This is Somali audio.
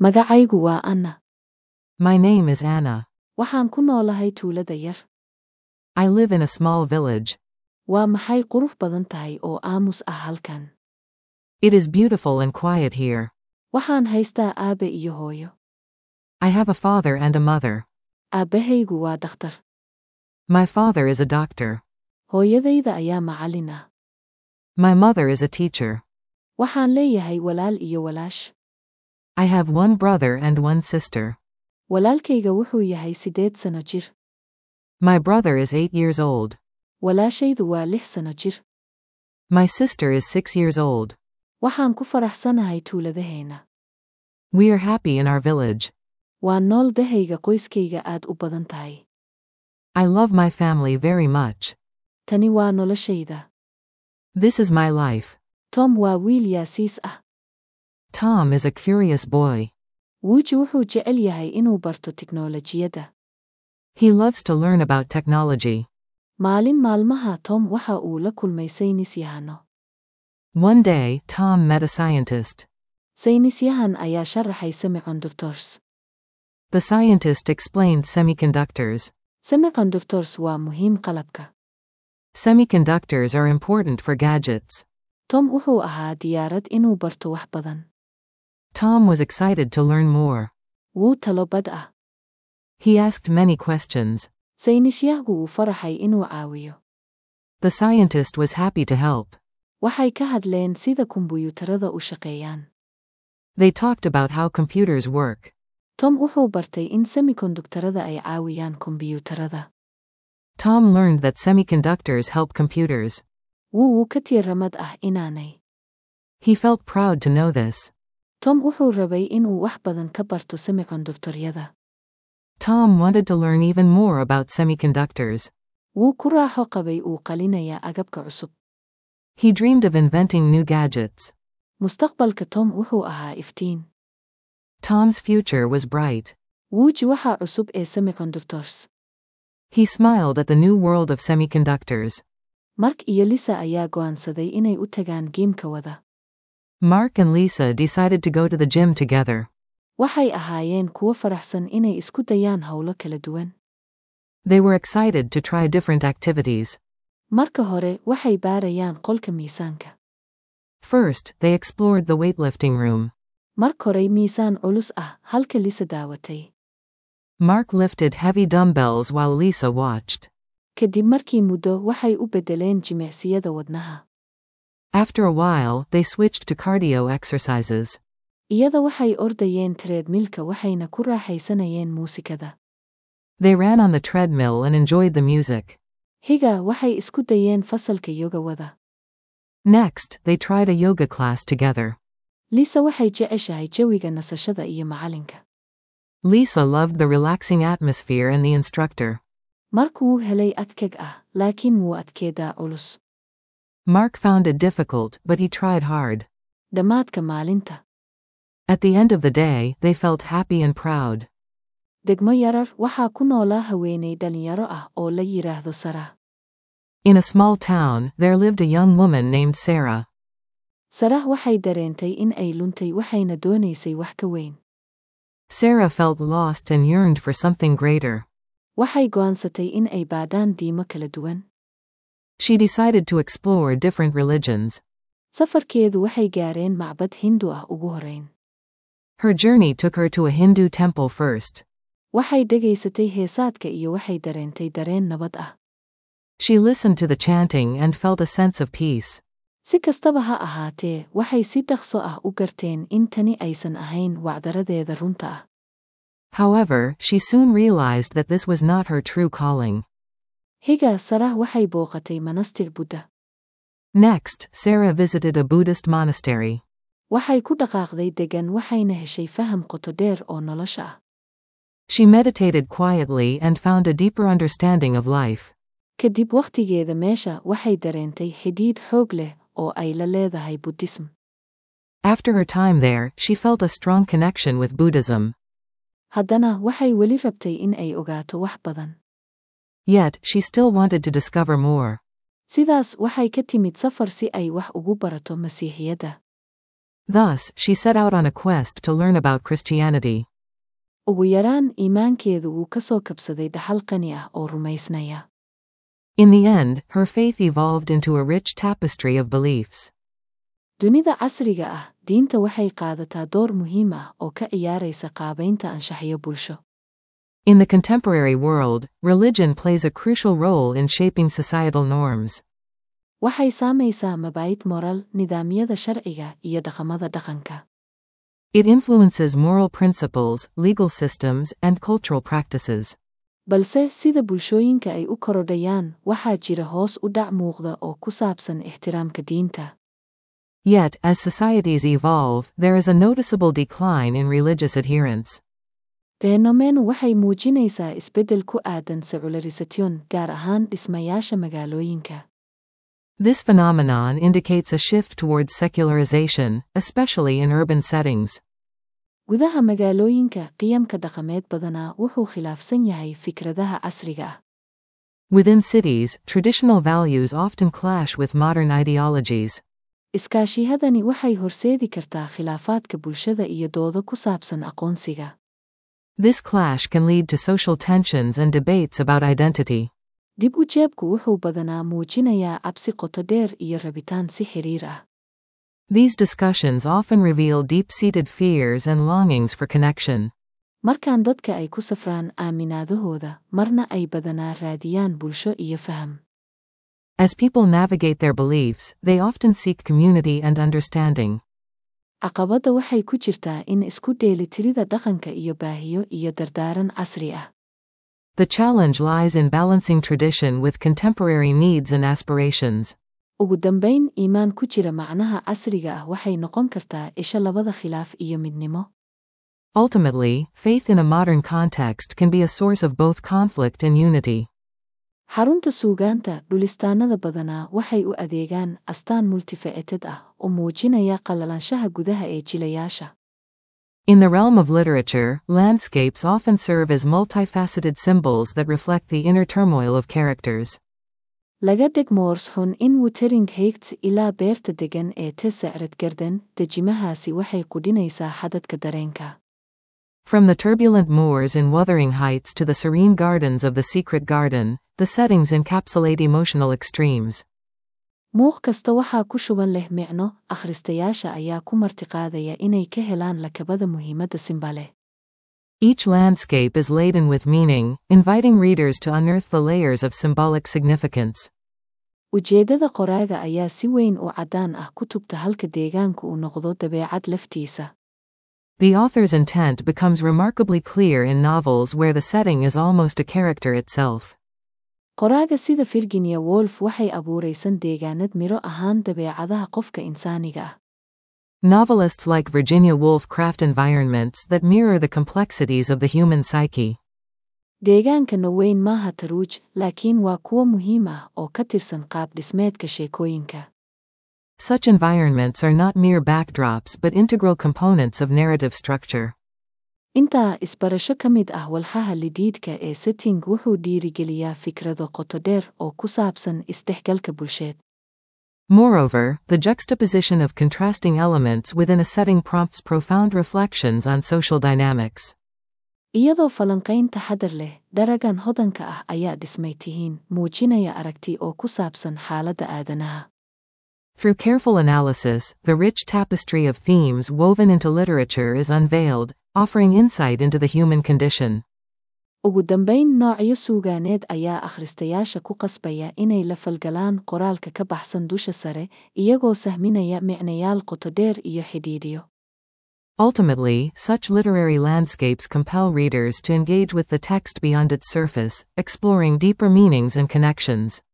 Magacaygu waa Anna. My name is Anna. Waxaan ku noolahay tuulada yar. I live in a small village. Waa maxay qurux badan tahay oo aamus ah halkan. It is beautiful and quiet here. Waxaan haystaa aabe iyo hooyo. I have a father and a mother. Aabbahaygu waa dhakhtar. My father is a doctor. Hooyadayda ayaa macallin ah. My mother is a teacher. Waxaan leeyahay walaal iyo walaash. I have one brother and one sister. Walaalkayga wuxuu yahay siddeed sano jir. My brother is eight years old. Walaashaydu waa lix sano jir. My sister is six years old. Waxaan ku faraxsanahay tuuladaheenna. We are happy in our village. Waa nool dahayga qoyskayga aad u badan tahay. I love my family very much. Tani waa noloshayda. This is my life. Tom waa wiil yaasiis ah. Tom is a curious boy. Wuuji wuxuu jecel yahay inuu barto tiknoolajiyadda. He loves to learn about technology. Maalin maalmaha Tom waxa uu la kulmay saynis yahano. One day, Tom met a scientist. Saynisyahan ayaa sharaxay semiconductors. The scientist explained semiconductors. Semiconductors waa muhiim qalabka. Semiconductors are important for gadgets. Tom wuxuu ahaa diyaarad inuu barto wax badan. Tom was excited to learn more. Wuu talo bad ah. He asked many questions. Saynisyahgu wuu faraxay inuu caawiyo. The scientist was happy to help. Waxay ka hadleen sida kumbuyuutarada u shaqeeyaan. They talked about how computers work. Tom wuxuu bartay in semikonduktarada ay caawiyaan kombiyuutarada. Tom learned that semiconductors help computers. Wuu wuu ka tiiramad ah inaanay. He felt proud to know this. Tom wuxuu rabay inuu wax badan ka barto semikonduktoryada. Tom wanted to learn even more about semiconductors. Wuu ku raaxo qabay uu qalinayaa agabka cusub. He dreamed of inventing new gadgets. Mustaqbalka Tom wuxuu ahaa iftiin. Tom's future was bright. Wuuji waxa cusub ee semiconductors. He smiled at the new world of semiconductors. Mark iyo Lisa ayaa go'aansaday inay u tagaan giimka wada. Mark and Lisa decided to go to the gym together. Waxay ahaayeen kuwo faraxsan inay isku dayaan howlo kala duwan. They were excited to try different activities. Marka hore, waxay baarayaan qolka miisaanka. First, they explored the weightlifting room. Mark horey miisaan culus ah, halka Lisa daawatay. Mark lifted heavy dumbbells while Lisa watched. Kadib markii muddo waxay u beddeleen jimicsiyada wadnaha. After a while, they switched to cardio exercises. Iyada waxay ordayeen treadmillka waxayna ku raaxaysanayeen muusikada. They ran on the treadmill and enjoyed the music. Higa waxay isku dayeen fasalka yoga wada. Next, they tried a yoga class together. Lisa waxay jeceshahay jawiga nasashada iyo macalinka. Lisa loved the relaxing atmosphere and the instructor. Mark wuu helay adkag ah, laakiin wuu adkeedaa culus. Mark found it difficult, but he tried hard. Dhammaadka maalinta. At the end of the day, they felt happy and proud. Degmo yarar waxaa ku noolaa haweenay dhalinyaro ah oo la yiraahdo Sarah. In a small town, there lived a young woman named Sarah. Sarah waxay dareentay in ay luntay waxayna doonaysay wax ka weyn. Sarah felt lost and yearned for something greater. Waxay go'aansatay in ay baadhaan diimo kala duwan. She decided to explore different religions. Safarkeedu waxay gaareen macbad Hindu ah ugu horeyn. Her journey took her to a Hindu temple first. Waxay dhegaysatay heesaadka iyo waxay dareentay dareen nabad ah. She listened to the chanting and felt a sense of peace. Si kastaba ha ahaatee, waxay si dhaqso ah u garteen in tani aysan ahayn wacdaradeeda runta ah. However, she soon realized that this was not her true calling. Higa Sarah waxay booqatay manastir Buddha. Next, Sarah visited a Buddhist monastery. Waxay ku dhaqaaqday degan waxayna heshay faham qoto dheer oo nolosha ah. She meditated quietly and found a deeper understanding of life. Kadib wakhtigeeda meesha waxay dareentay xidhiidh xoog leh oo ay la leedahay Buddhism. After her time there, she felt a strong connection with Buddhism. Haddana waxay weli rabtay in ay ogaato wax badan. Yet, she still wanted to discover more. Sidaas waxay ka timid safar si ay wax ugu barato Masiixiyadda. Thus, she set out on a quest to learn about Christianity. ugu yaraan iimaankeedu wuu ka soo kabsaday dhaxal qani ah oo rumaysnaya In the end, her faith evolved into a rich tapestry of beliefs. dunida casriga ah diinta waxay qaadataa door muhiim ah oo ka ciyaaraysa qaabaynta anshaxyo bulsho In the contemporary world, religion plays a crucial role in shaping societal norms. waxay saamaysaa mabaa'id moral nidaamyada sharciga iyo dhaqamada dhaqanka It influences moral principles, legal systems, and cultural practices. balse sida bulshooyinka ay u korodhayaan waxaa jira hoos u dhac muuqda oo ku saabsan ixtiraamka diinta Yet, as societies evolve, there is a noticeable decline in religious adherence. fenomenu waxay muujinaysaa isbeddel ku aadan secularisation gaar ahaan dhismayaasha magaalooyinka This phenomenon indicates a shift towards secularization, especially in urban settings. gudaha magaalooyinka qiyamka dhaqameed badanaa wuxuu khilaafsan yahay fikradaha casriga ah Within cities, traditional values often clash with modern ideologies. iskaashiyadani waxay horseedi kartaa khilaafaadka bulshada iyo doodo ku saabsan aqoonsiga This clash can lead to social tensions and debates about identity. dib u jeebku wuxuu badanaa muujinayaa cabsi qoto dheer iyo rabitaan si xiriir ah These discussions often reveal deep seated fears and longings for connection. markaan dadka ay ku safraan aaminaadahooda marna ay badanaa raadiyaan bulsho iyo faham As people navigate their beliefs, they often seek community and understanding. caqabadda waxay ku jirtaa in isku dheelitirida dhaqanka iyo baahiyo iyo dardaaran casri ah The challenge lies in balancing tradition with contemporary needs and aspirations. ugu dambayn iimaan ku jira macnaha casriga ah waxay noqon kartaa isha labada khilaaf iyo midnimo Ultimately, faith in a modern context can be a source of both conflict and unity. xarunta suugaanta dhulistaanada badanaa waxay u adeegaan astaan multifaceted ah oo muujinaya qallalaanshaha gudaha ee jilayaasha In the realm of literature, landscapes often serve as multifaceted symbols that reflect the inner turmoil of characters. laga deg moors xun in wuthering heights ilaa beerta degan ee tesacred garden dejimahaasi waxay qudhinaysaa xadadka dareenka From the turbulent moors in Wuthering Heights to the serene gardens of the Secret Garden, the settings encapsulate emotional extremes. muuq kasta waxaa ku shuban leh micno akhristayaasha ayaa ku martiqaadaya inay ka helaan lakabada muhiimadda simba leh Each landscape is laden with meaning, inviting readers to unearth the layers of symbolic significance. ujeeddada qoraaga ayaa si weyn u caddaan ah ku tubta halka deegaanku uu noqdo dabeecad laftiisa The author's intent becomes remarkably clear in novels where the setting is almost a character itself. qoraaga sida virginia wolf waxay abuuraysan deegaanad miro ahaan dabeecadaha qofka insaaniga ah Novelists like Virginia Woolf craft environments that mirror the complexities of the human psyche. deegaanka noweyn maaha taruuj laakiin waa kuwo muhiim ah oo ka tirsan qaab dhismeedka sheekooyinka Such environments are not mere backdrops but integral components of narrative structure. intaa isbarasho ka mid ah walxaha lidiidka ee setting wuxuu dhiirigeliyaa fikrado qoto dheer oo ku saabsan isdhexgalka bulsheed Moreover, the juxtaposition of contrasting elements within a setting prompts profound reflections on social dynamics. iyadoo falanqayn taxadar leh daragan hodanka ah ayaa dhismay tihiin muujinaya aragti oo ku saabsan xaaladda aadanaha Through careful analysis, the rich tapestry of themes woven into literature is unveiled, offering insight into the human condition. ugu dambayn noocyo suugaaneed ayaa akhristayaasha ku qasbaya inay la falgalaan qoraalka ka baxsan dusha sare iyagoo sahminaya micnayaal qoto dheer iyo xidhiidhiyo Ultimately, such literary landscapes compel readers to engage with the text beyond its surface, exploring deeper meanings and connections.